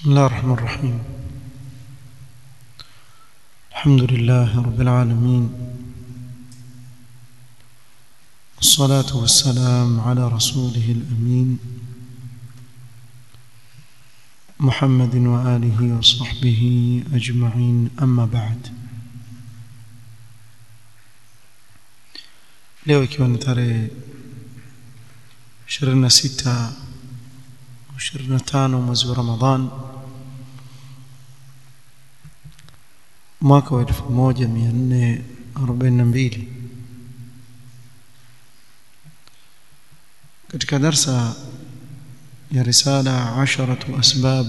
بسم الله الرحمن الرحيم الحمد لله رب العالمين والصلاة والسلام على رسوله الأمين محمد وآله وصحبه أجمعين أما بعد leo ikiwa ni tarehe 26 25 mwezi wa Ramadhan mwaka wa 1442 katika darsa ya risala 10 asbab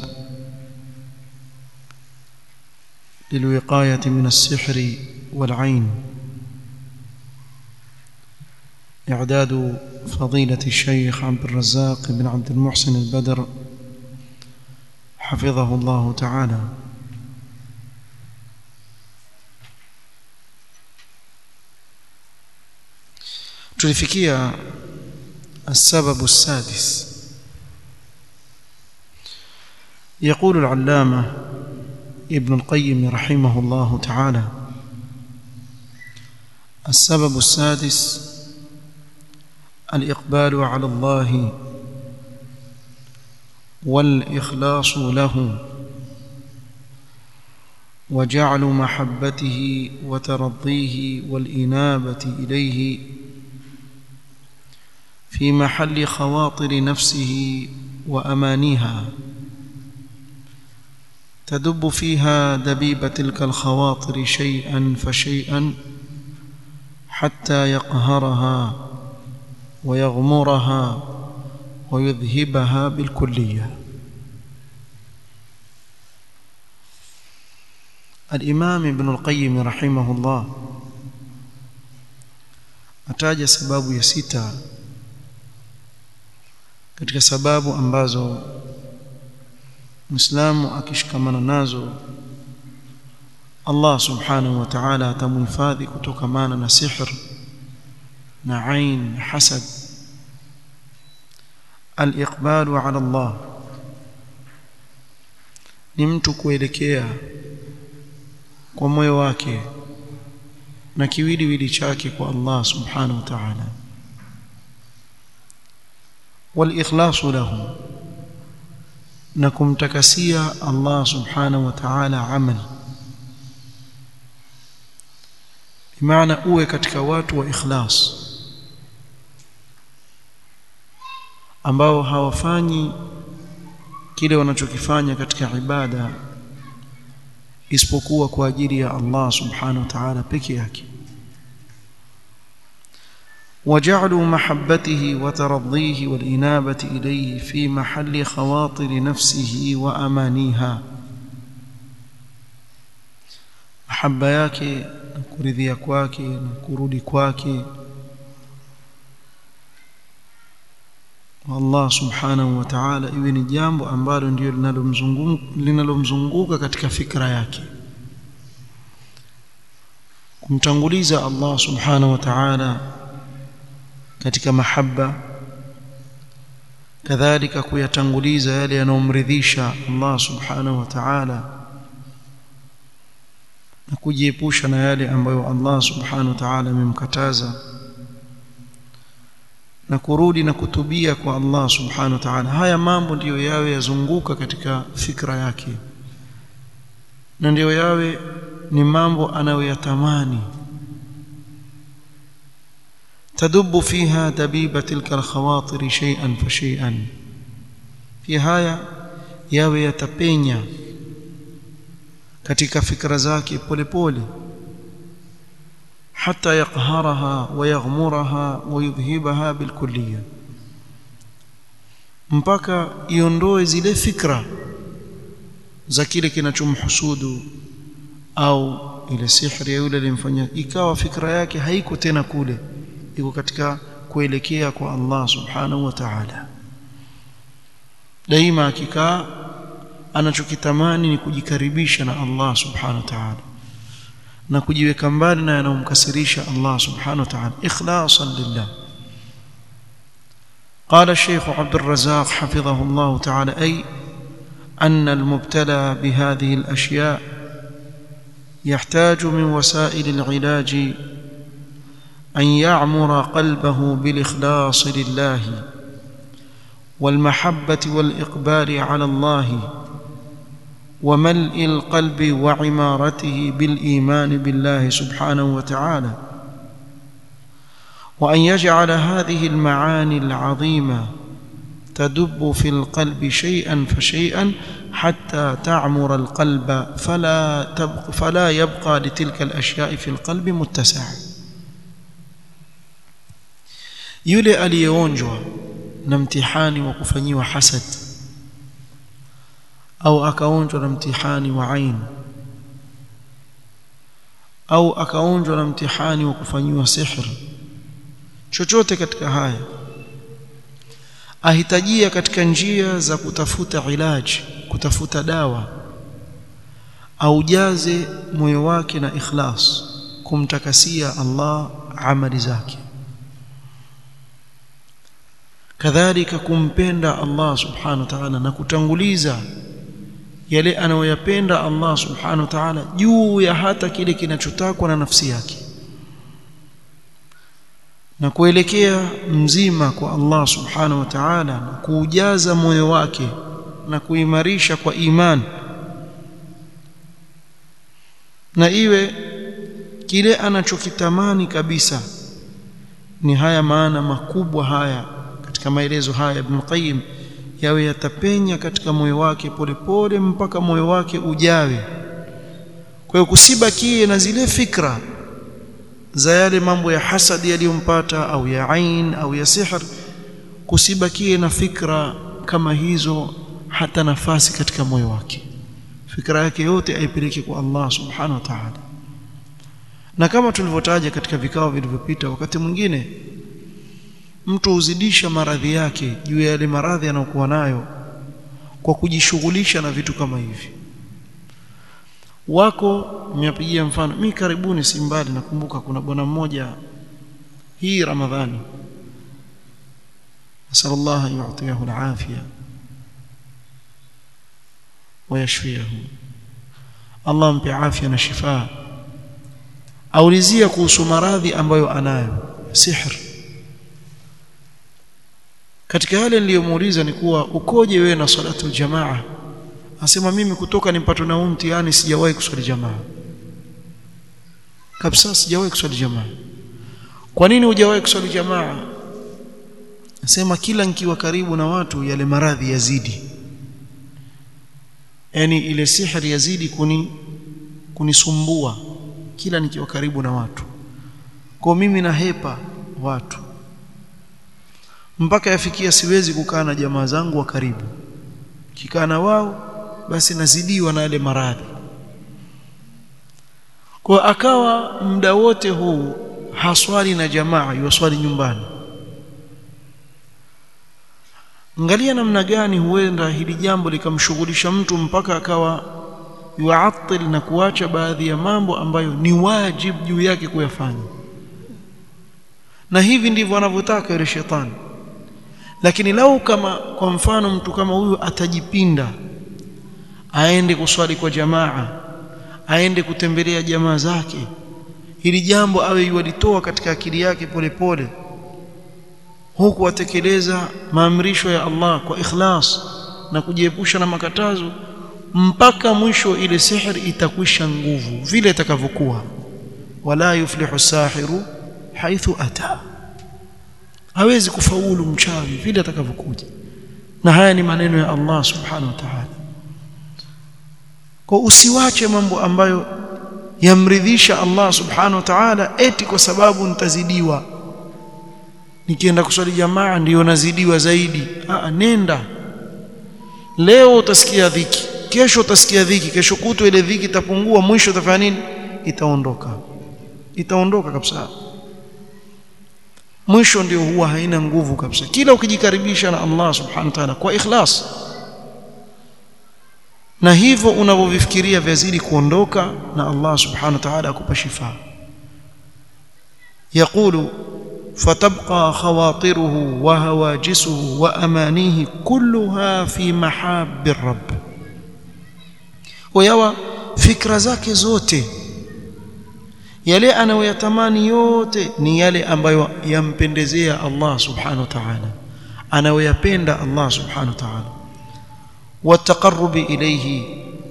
للوقاية من السحر والعين إعداد فضيلة الشيخ عبد الرزاق بن عبد المحسن البدر حفظه الله تعالى tulifikia السبب السادس يقول العلامة ابن القيم رحمه الله تعالى السبب السادس الإقبال على الله والإخلاص له وجعل محبته وترضيه والإنابة إليه في محل خواطر نفسه وأمانيها تدب فيها دبيب تلك الخواطر شيئا فشيئا حتى يقهرها ويغمرها ويذهبها بالكلية الإمام ابن القيم رحمه الله ataja sababu ya sita katika sababu ambazo Muislamu akishikamana nazo Allah subhanahu wa ta'ala atamhifadhi kutokamana na sihr na ain hasad al-iqbalu ala Allah ni mtu kuelekea kwa moyo wake na kiwiliwili chake kwa Allah subhanahu wa ta'ala wal-ikhlasu lahu na kumtakasia Allah subhanahu wa ta'ala amali bimaana uwe katika watu wa ikhlas ambao hawafanyi kile wanachokifanya katika ibada isipokuwa kwa ajili ya Allah subhanahu wa ta'ala peke yake وجعلوا محبته وترضيه والإنابة إليه في محل خواطر نفسه وأمانيها محبة yake kuridhia kwake na kurudi kwake Allah subhanahu wa ta'ala iwe ni jambo ambalo ndio linalomzunguka linalomzunguka katika fikra yake kumtanguliza Allah subhanahu wa ta'ala katika mahaba kadhalika kuyatanguliza yale yanayomridhisha Allah subhanahu wa ta'ala na kujiepusha na yale ambayo Allah subhanahu wa ta'ala amemkataza na kurudi na kutubia kwa Allah subhanahu wa ta'ala haya mambo ndiyo yawe yazunguka katika fikra yake na ndiyo yawe ni mambo anayoyatamani تدب فيها دبيب تلك الخواطر شيئا فشيئا في haya yawe yatapenya katika fikra zake polepole حتى يقهرها ويغمرها ويذهبها بالكليه mpaka iondoe zile fikra za kile kinachomhusudu au ile sihri ya yule alimfanyia ikawa fikra yake haiko tena kule iko katika kuelekea kwa Allah subhanahu wa ta'ala daima akikaa anachokitamani ni kujikaribisha na Allah subhanahu wa ta'ala na kujiweka mbali na yanayomkasirisha Allah subhanahu wa ta'ala ikhlasan lillah قال الشيخ عبد الرزاق حفظه الله تعالى أي أن المبتلى بهذه الأشياء يحتاج من وسائل العلاج أن يعمر قلبه بالإخلاص لله والمحبة والإقبال على الله وملء القلب وعمارته بالإيمان بالله سبحانه وتعالى وأن يجعل هذه المعاني العظيمة تدب في القلب شيئا فشيئا حتى تعمر القلب فلا تبق فلا يبقى لتلك الأشياء في القلب متسع yule aliyeonjwa na mtihani wa kufanyiwa hasad au akaonjwa na mtihani wa ain au akaonjwa na mtihani wa kufanyiwa sihr chochote katika haya ahitajia katika njia za kutafuta ilaji kutafuta dawa aujaze moyo wake na ikhlas kumtakasia Allah amali zake kadhalika kumpenda Allah subhanahu wa ta'ala na kutanguliza yale anayoyapenda Allah subhanahu wa ta'ala juu ya hata kile kinachotakwa na nafsi yake na kuelekea mzima kwa Allah subhanahu wa ta'ala na kuujaza moyo wake na kuimarisha kwa imani na iwe kile anachokitamani kabisa ni haya maana makubwa haya katika maelezo haya Ibn Qayyim yawe yatapenya katika moyo wake polepole mpaka moyo wake ujawe kwa hiyo kusibakie na zile fikra za yale mambo ya hasadi yaliyompata au ya ain au ya sihr kusibakie na fikra kama hizo hata nafasi katika moyo wake fikra yake yote aipeleke kwa Allah subhanahu wa ta'ala na kama tulivyotaja katika vikao vilivyopita wakati mwingine mtu huzidisha maradhi yake juu ya yale maradhi anayokuwa nayo kwa kujishughulisha na vitu kama hivi wako nimepigia mfano mimi karibuni si mbali nakumbuka kuna bwana mmoja hii ramadhani nasallallahu yu'tiyahu al-afia wayashfiyahu Allah mpe afya na shifa aulizia kuhusu maradhi ambayo anayo sihr katika yale niliyomuuliza ni kuwa ukoje wewe na salatu jamaa asema mimi kutoka nipatwe na mtihani sijawahi kuswali jamaa kabisa sijawahi kuswali jamaa kwa nini hujawahi kuswali jamaa asema kila nikiwa karibu na watu yale maradhi yazidi yani ile sihri yazidi kuni kunisumbua kila nikiwa karibu na watu kwa mimi nahepa watu mpaka yafikia siwezi kukaa na jamaa zangu wa karibu kikaa na wao basi nazidiwa na yale maradhi kwa akawa muda wote huu haswali na jamaa yuswali nyumbani angalia namna gani huenda hili jambo likamshughulisha mtu mpaka akawa yuatil na kuacha baadhi ya mambo ambayo ni wajibu juu yake kuyafanya na hivi ndivyo anavyotaka yule shetani lakini lau kama kwa mfano mtu kama huyu atajipinda aende kuswali kwa jamaa aende kutembelea jamaa zake hili jambo awe yualitoa katika akili yake polepole huku atekeleza maamrisho ya Allah kwa ikhlas na kujiepusha na makatazo mpaka mwisho ile sihri itakwisha nguvu vile itakavyokuwa wala yuflihu sahiru haithu ata hawezi kufaulu mchawi vile atakavyokuja na haya ni maneno ya Allah subhanahu wa ta'ala kwa usiwache mambo ambayo yamridhisha Allah subhanahu wa ta'ala eti kwa sababu nitazidiwa nikienda kuswali jamaa ndiyo nazidiwa zaidi Aa, nenda leo utasikia dhiki kesho utasikia dhiki kesho kutwa ile dhiki itapungua mwisho utafanya nini itaondoka itaondoka kabisa mwisho ndio huwa haina nguvu kabisa kila ukijikaribisha na Allah subhanahu wa ta'ala kwa ikhlas na hivyo unavyovifikiria vyazidi kuondoka na Allah subhanahu wa ta'ala akupa shifa يقول فتبقى خواطره وهواجسه وأمانيه كلها في محاب الرب kwa yawa fikra zake zote yale anayoyatamani yote ni yale ambayo yampendezea Allah subhanahu wa ta'ala anayoyapenda Allah subhanahu wa ta'ala والتقرب إليه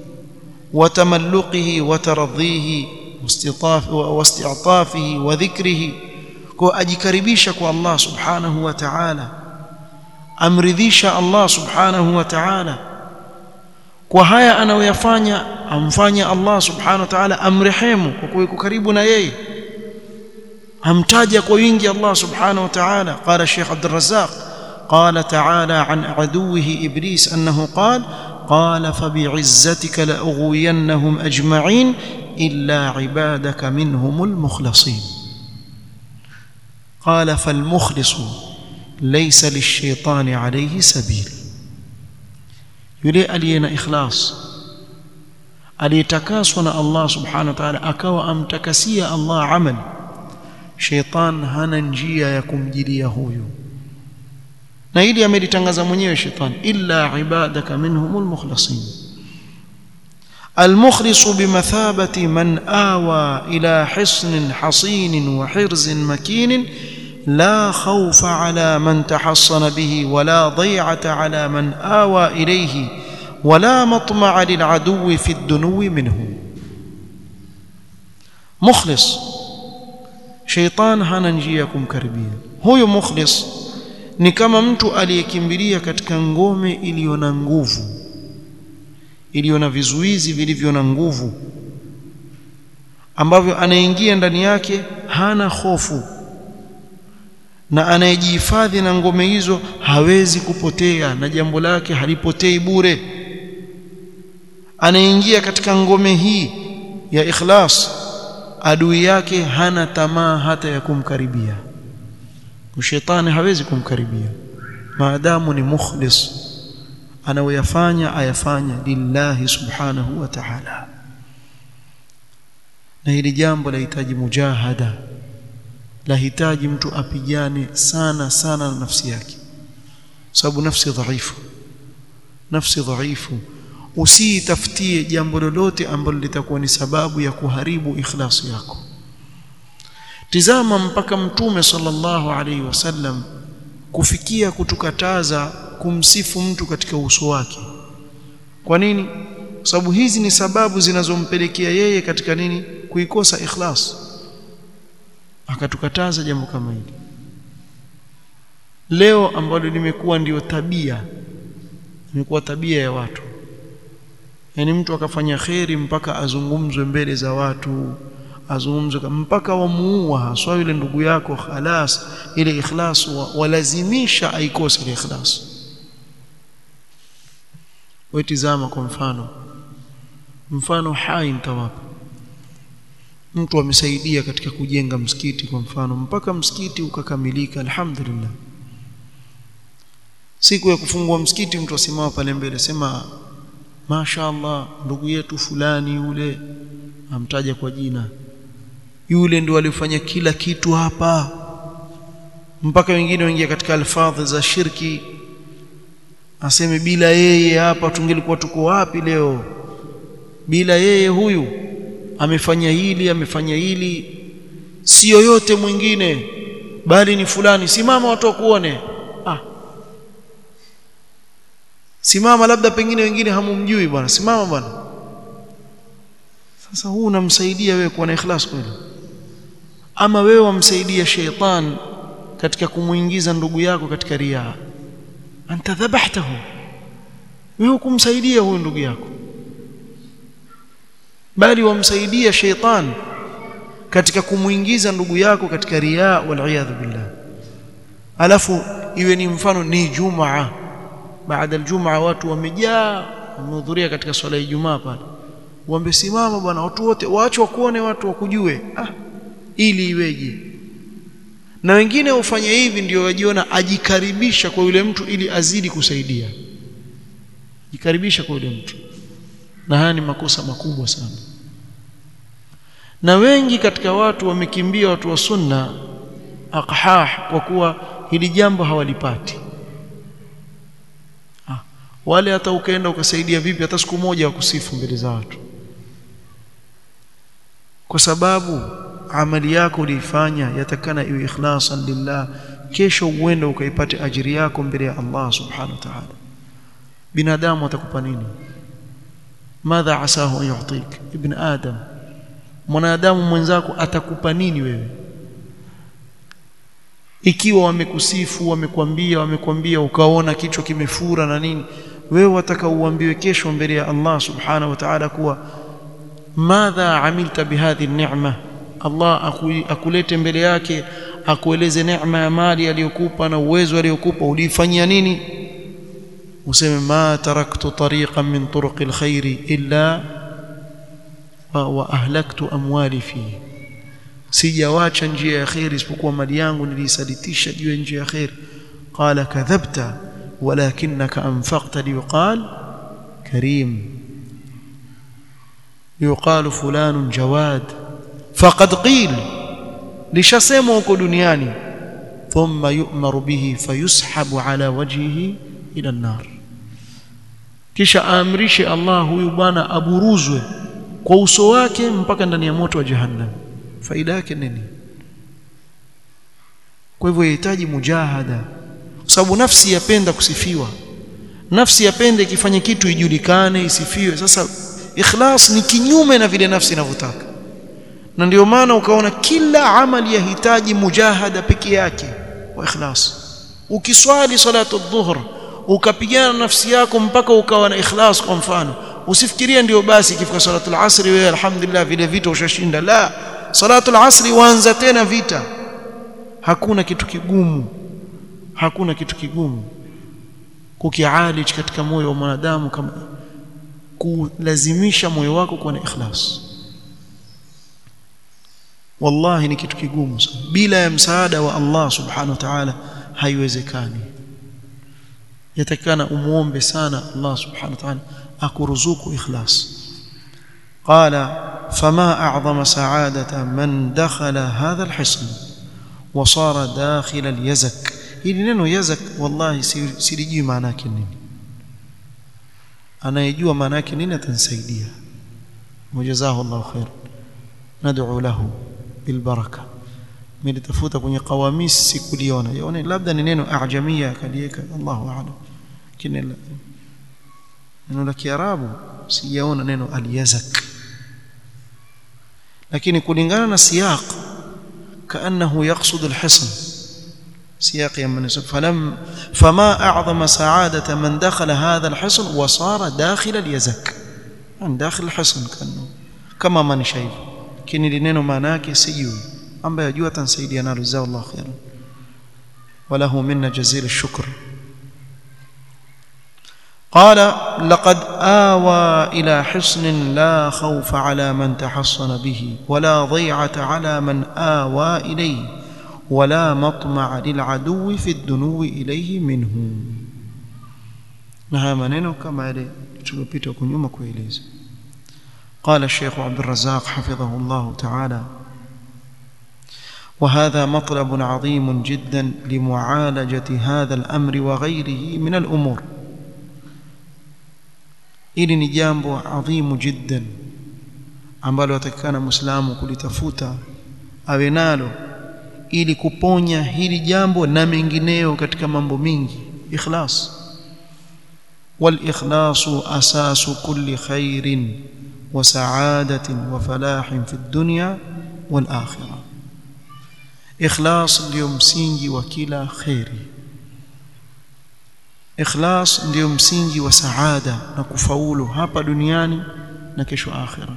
وتملقه وترضيه واستعطافه وذكره kwa ajikaribisha kwa Allah subhanahu wa ta'ala amridhisha Allah subhanahu wa ta'ala kwa haya anayoyafanya amfanya Allah subhanahu wa ta'ala amrehemu kwa kuwa karibu na yeye amtaja kwa wingi Allah subhanahu wa ta'ala qala Sheikh Abdul Razzaq قال تعالى عن عدوه ابليس انه قال قال فبعزتك لاغوينهم اجمعين الا عبادك منهم المخلصين قال فالمخلص ليس للشيطان عليه سبيل yule aliye na ikhlas aliyetakaswa na Allah subhanahu wa ta'ala akawa amtakasia Allah amal sheitan hana njia ya kumjilia huyu na hili amelitangaza mwenyewe shetani illa ibadaka minhumul mukhlasin المخلص بمثابة من آوى إلى حصن حصين وحرز مكين لا خوف على من تحصن به ولا ضيعة على من آوى إليه ولا مطمع للعدو في الدنو منه مخلص شيطان hana njia ya kumkaribia huyo mukhlis ni kama mtu aliyekimbilia katika ngome iliyo na nguvu iliyo na vizuizi vilivyo na nguvu ambavyo anaingia ndani yake hana hofu na anayejihifadhi na ngome hizo hawezi kupotea na jambo lake halipotei bure anaingia katika ngome hii ya ikhlas adui yake hana tamaa hata ya kumkaribia shetani hawezi kumkaribia maadamu ni mukhlis anaoyafanya ayafanya lillahi subhanahu wa ta'ala na hili jambo lahitaji mujahada lahitaji mtu apigane sana sana na nafsi yake sababu nafsi dhaifu nafsi dhaifu usitafutie jambo lolote ambalo litakuwa ni sababu ya kuharibu ikhlasi yako tizama mpaka mtume sallallahu alaihi wasallam kufikia kutukataza kumsifu mtu katika uso wake kwa nini sababu hizi ni sababu zinazompelekea yeye katika nini kuikosa ikhlas akatukataza jambo kama hili leo ambalo limekuwa ndiyo tabia imekuwa tabia ya watu yani mtu akafanya kheri mpaka azungumzwe mbele za watu azungumzwe mpaka wamuua haswa yule ndugu yako khalas ile ikhlas walazimisha aikose ile ikhlas wetizama kwa mfano mfano hai mtawapa mtu amesaidia katika kujenga msikiti kwa mfano mpaka msikiti ukakamilika alhamdulillah siku ya kufungua msikiti mtu asimama pale mbele sema mashaallah ndugu yetu fulani yule amtaja kwa jina yule ndio alifanya kila kitu hapa mpaka wengine waingia katika alfadhi za shirki aseme bila yeye hapa tungelikuwa tuko wapi leo bila yeye huyu amefanya hili amefanya hili si yoyote mwingine bali ni fulani simama watu wakuone ah simama labda pengine wengine hamumjui bwana simama bwana sasa huu unamsaidia wewe kuwa na ikhlas kweli ama wewe wamsaidia sheitan katika kumuingiza ndugu yako katika riaa anta dhabahtahu wewe kumsaidia huyu ndugu yako bali wamsaidia sheitan katika kumuingiza ndugu yako katika riaa wal billah alafu iwe ni mfano ni jumaa baada aljumaa watu wamejaa wamehudhuria katika swala ya Ijumaa pale wamesimama bwana watu wote waache wakuone watu wakujue ah ili iweje na wengine hufanya hivi ndio wajiona ajikaribisha kwa yule mtu ili azidi kusaidia jikaribisha kwa yule mtu na haya ni makosa makubwa sana na wengi katika watu wamekimbia watu wa sunna aqhah kwa kuwa hili jambo hawalipati ah, wale hata ukaenda ukasaidia vipi hata siku moja wakusifu mbele za watu kwa sababu amali yako uliifanya yatakana iwe ikhlasan lillah kesho uende ukaipate ajiri yako mbele ya Allah subhanahu wa ta'ala binadamu atakupa nini madha asahu an yu'tik ibn adam mwanadamu mwenzako atakupa nini wewe ikiwa wamekusifu wamekwambia wamekwambia ukaona kichwa kimefura na nini wewe wataka uambiwe kesho mbele ya Allah subhanahu wa ta'ala kuwa madha amilta bihadhi ni'ma Allah akulete mbele yake akueleze neema ya mali aliyokupa na uwezo aliyokupa ulifanyia nini useme ma taraktu tariqan min turuqi alkhairi illa wa, wa ahlaktu amwali fihi sijawacha njia ya khairi isipokuwa mali yangu nilisalitisha juu ya njia ya khairi qala kadhabta walakinaka anfaqta liqal karim yuqalu fulanun jawad faqad qil lishasema huko duniani thumma yu'maru bihi fayushabu ala wajhihi ila an-nar kisha aamrishe Allah huyu bwana aburuzwe kwa uso wake mpaka ndani ya moto wa jahannam faida yake nini kwa hivyo yahitaji mujahada kwa sababu nafsi yapenda kusifiwa nafsi yapenda ikifanya kitu ijulikane isifiwe sasa ikhlas ni kinyume na vile nafsi inavyotaka na ndio maana ukaona kila amali yahitaji mujahada peke yake wa ikhlas ukiswali salatu dhuhr ukapigana nafsi yako mpaka ukawa na ikhlas kwa mfano usifikirie ndio basi ikifika salatu al-asr wewe alhamdulillah vile vita ushashinda la salatu al-asr waanza tena vita hakuna kitu kigumu hakuna kitu kigumu kukialij katika moyo wa mwanadamu kama kulazimisha moyo wako kuwa na ikhlas wallahi ni kitu kigumu sana bila ya msaada wa Allah subhanahu wa ta'ala haiwezekani yatakana umuombe sana Allah subhanahu wa ta'ala akuruzuku ikhlas qala fama a'zama sa'adata man dakhala hadha alhisn wa sara dakhil alyazak hili neno yazak wallahi silijui maana yake nini anayejua maana yake nini atanisaidia mujazahu Allah khair nad'u lahu bilbaraka nilitafuta kwenye qawamis sikuliona yaone labda ni neno ajamia kalieka Allahu a'lam kile neno la kiarabu sijaona neno aliyazak lakini kulingana na siyaq kaannahu yaqsud alhisn سياق من فلم فما أعظم سعادة من دخل هذا الحصن وصار داخل اليزك يعني داخل الحصن كأنه كما من شايف كني لنينو معناك سيوي أما يجوا تنسيدي أنا رزاه الله خيرا وله منا جزيل الشكر قال لقد آوى إلى حصن لا خوف على من تحصن به ولا ضيعة على من آوى إليه ولا مطمع للعدو في الدنو إليه منه نها maneno kama yale tuliyopita huko nyuma kueleza قال الشيخ عبد الرزاق حفظه الله تعالى وهذا مطلب عظيم جدا لمعالجة هذا الأمر وغيره من الأمور ili ni jambo adhimu jiddan ambalo atakana muislamu kulitafuta awe nalo ili kuponya hili jambo na mengineyo katika mambo mingi ikhlas والاخلاص اساس كل خير وسعاده وفلاح في الدنيا والاخره ikhlas ndio msingi wa kila khairi ikhlas ndio msingi wa saada na kufaulu hapa duniani na kesho akhira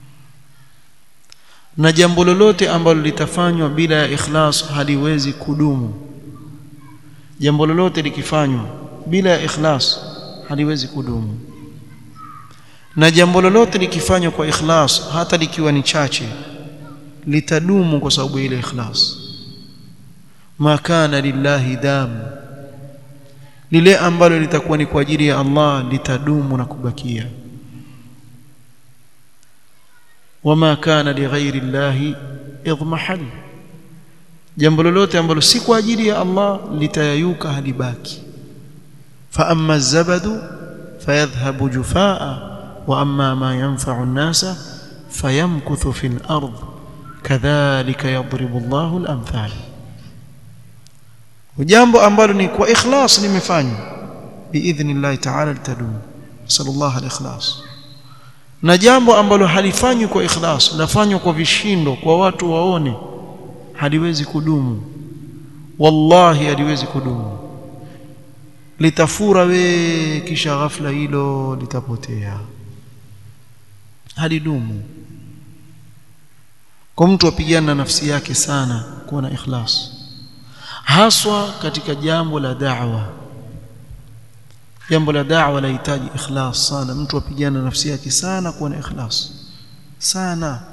na jambo lolote ambalo litafanywa bila ya ikhlas haliwezi kudumu jambo lolote likifanywa bila ya ikhlas haliwezi kudumu na jambo lolote likifanywa kwa ikhlas hata likiwa ni chache litadumu kwa sababu ile ikhlas ma kana lillahi dam lile ambalo litakuwa ni kwa ajili ya Allah litadumu na kubakia wama kana lighairi llahi idmahal jambo lolote ambalo si kwa ajili ya Allah litayayuka halibaki fa amma zabadu fayadhhabu jufaa wa amma ma yanfa'u an-nasa fayamkuthu fil ard kadhalika yadribu Allahu al-amthal jambo ambalo ni kwa ikhlas limefanywa biidhnillahi ta'ala litadumu sallallahu al-ikhlas na jambo ambalo halifanywi kwa ikhlas lafanywa kwa vishindo kwa watu waone haliwezi kudumu wallahi haliwezi kudumu litafura we kisha ghafla hilo litapotea halidumu kwa mtu apigana na nafsi yake sana kuwa na ikhlas haswa katika jambo la da'wa jambo la da'wa lahitaji ikhlas sana mtu apigana na nafsi yake sana kuwa na ikhlas sana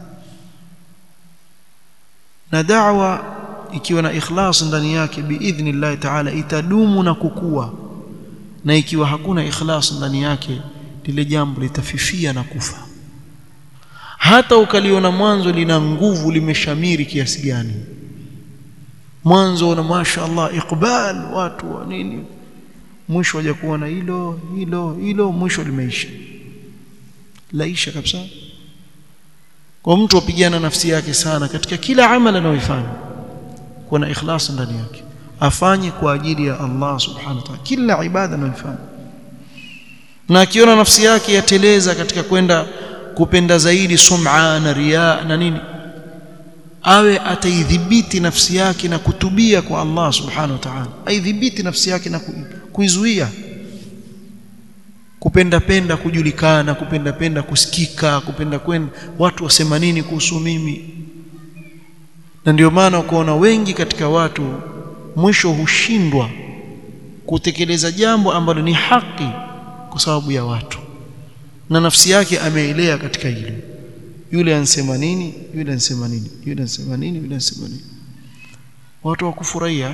na da'wa ikiwa na ikhlas ndani yake biidhnillah ta'ala itadumu na kukua na ikiwa hakuna ikhlas ndani yake lile jambo litafifia na kufa hata ukaliona mwanzo lina nguvu limeshamiri kiasi gani mwanzo na mashaallah iqbal watu wa nini mwisho waje kuona hilo hilo hilo mwisho limeisha laisha kabisa kwa mtu apigana nafsi yake sana katika kila amali anayoifanya kuwa na ikhlas ndani yake afanye kwa ajili ya Allah subhanahu wa ta'ala kila ibada anayoifanya na akiona nafsi yake yateleza katika kwenda kupenda zaidi sum'a na riya na nini awe ataidhibiti nafsi yake na kutubia kwa Allah subhanahu wa ta'ala aidhibiti nafsi yake na kuizuia kupenda penda kujulikana kupenda penda kusikika kupenda kwenda watu wasema nini kuhusu mimi na ndio maana ukaona wengi katika watu mwisho hushindwa kutekeleza jambo ambalo ni haki kwa sababu ya watu na nafsi yake ameelea katika hilo yule ansema nini yule ansema nini yule ansema nini yule ansema nini watu wakufurahia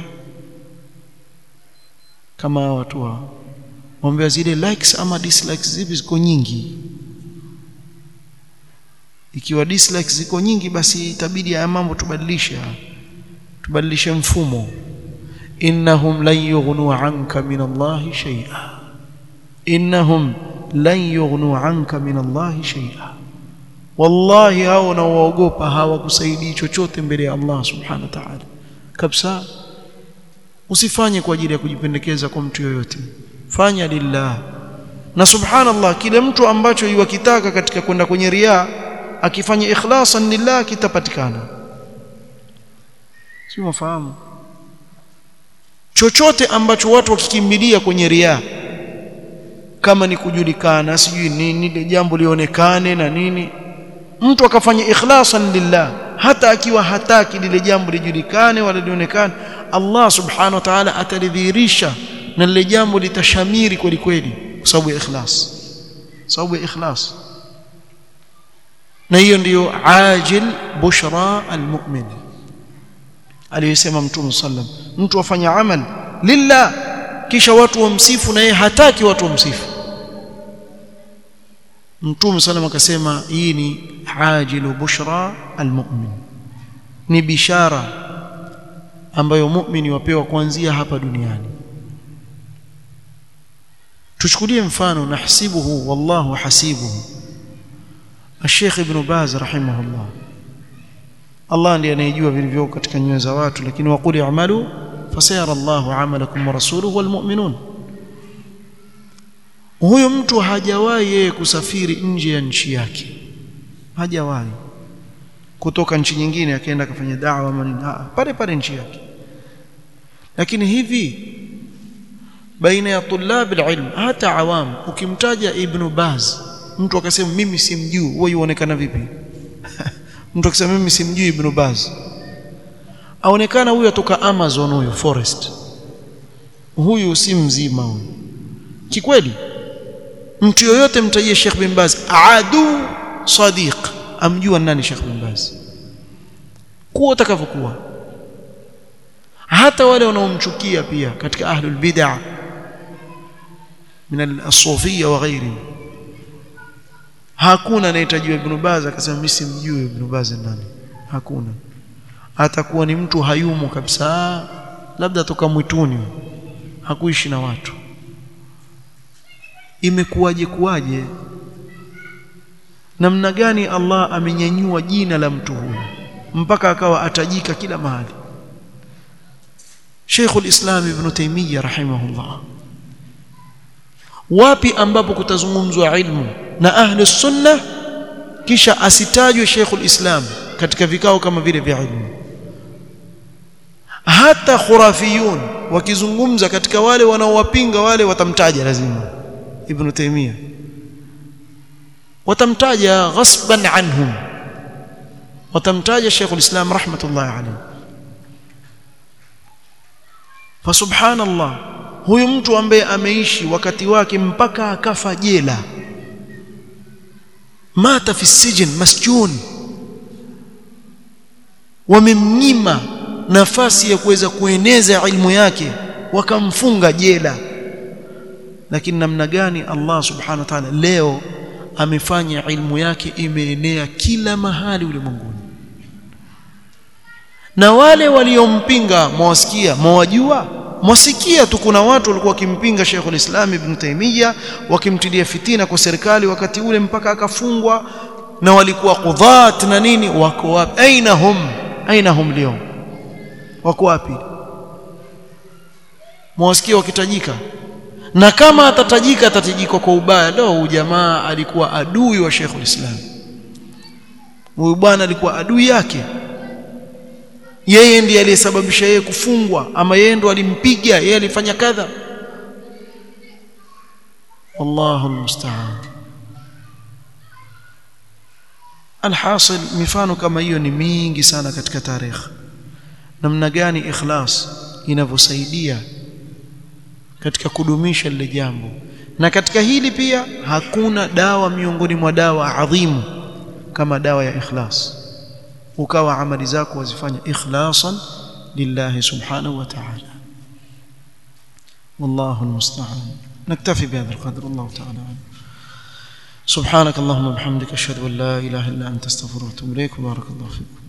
kama watu wa waambia zile likes ama dislikes zipi ziko nyingi ikiwa dislikes ziko nyingi basi itabidi haya mambo tubadilishe tubadilishe mfumo innahum lan yughnu anka min Allahi shay'a innahum lan yughnu anka min Allahi shay'a wallahi hao wanaoogopa hawakusaidii chochote mbele ya Allah subhanahu wa ta'ala kabisa usifanye kwa ajili ya kujipendekeza kwa mtu yoyote fanya lillah na subhanallah kile mtu ambacho yuwakitaka katika kwenda kwenye riya akifanya ikhlasan lillah kitapatikana si mfahamu chochote ambacho watu wakikimbilia kwenye riya kama ni kujulikana sijui nini ile jambo lionekane na nini mtu akafanya ikhlasan lillah hata akiwa hataki lile jambo lijulikane wala lionekane Allah subhanahu wa ta'ala atalidhihirisha na lile jambo litashamiri kweli kweli kwa sababu ya ikhlas sababu ya ikhlas na hiyo ndiyo ajil bushra almu'min aliyosema mtume sallam mtu afanya amal lillah kisha watu wamsifu na yeye hataki watu wamsifu mtume sallam akasema hii ni ajilu bushra almu'min ni bishara ambayo muumini wapewa kuanzia hapa duniani tuchukulie mfano nahsibuhu wallahu hasibuhu الشيخ ابن باز رحمه الله الله ndiye anayejua vilivyo katika nyoyo za watu lakini waquli i'malu fasayara Allahu 'amalakum wa rasuluhu wal mu'minun huyo mtu hajawahi yeye kusafiri nje ya nchi yake hajawahi kutoka nchi nyingine akaenda akafanya da'wa manini pale pale nchi yake lakini hivi baina ya tulab alilm hata awam ukimtaja ibn Baz mtu akasema mimi simjui wewe yuonekana vipi mtu akisema mimi simjui ibn Baz aonekana huyu atoka Amazon huyu forest huyu si mzima huyu kikweli mtu yoyote mtajie Sheikh bin Baz adu sadiq amjua nani Sheikh bin Baz kuwa utakavyokuwa hata wale wanaomchukia pia katika ahlul bid'ah min al-sufiyya wa ghairi hakuna anayetajiwa Ibn Baz akasema mimi simjui Ibn Baz nani hakuna atakuwa ni mtu hayumo kabisa labda toka mwituni hakuishi na watu imekuwaje kuwaje namna gani Allah amenyanyua jina la mtu huyu mpaka akawa atajika kila mahali Sheikh al-Islam Ibn Taymiyyah rahimahullah wapi ambapo kutazungumzwa ilmu na ahli sunna kisha asitajwe Sheikh al-Islam katika vikao kama vile vya ilmu hata khurafiyun wakizungumza katika wale wanaowapinga wale watamtaja lazima Ibn Taymiyyah watamtaja ghasban anhum watamtaja Sheikh al-Islam rahmatullahi alayhi fa subhanallah huyu mtu ambaye ameishi wakati wake mpaka akafa jela mata fi sijin masjun wamemnyima nafasi ya kuweza kueneza ilmu yake wakamfunga jela lakini namna gani Allah subhanahu wa ta'ala leo amefanya ilmu yake imeenea kila mahali ulimwenguni na wale waliompinga mwasikia mwajua mwasikia tu kuna watu walikuwa wakimpinga Sheikh al-Islam Ibn Taymiyyah wakimtilia fitina kwa serikali wakati ule mpaka akafungwa na walikuwa qudhat na nini wako wapi aina hum aina hum leo wako wapi mwasikia wakitajika na kama atatajika atatajika kwa ubaya leo huyu jamaa alikuwa adui wa Sheikh al-Islam huyu bwana alikuwa adui yake yeye ndiye aliyesababisha yeye kufungwa ama yeye ndo alimpiga yeye alifanya kadha wallahu almusta'an alhasil mifano kama hiyo ni mingi sana katika tarehe namna gani ikhlas inavyosaidia katika kudumisha lile jambo na katika hili pia hakuna dawa miongoni mwa dawa adhimu kama dawa ya ikhlas ukawa amali zako wazifanya ikhlasan lillahi subhanahu wa ta'ala wallahu almusta'an naktafi bihadha alqadr wallahu ta'ala سبحانك اللهم وبحمدك اشهد ان لا اله الا انت استغفرك واتوب اليك وبارك الله فيك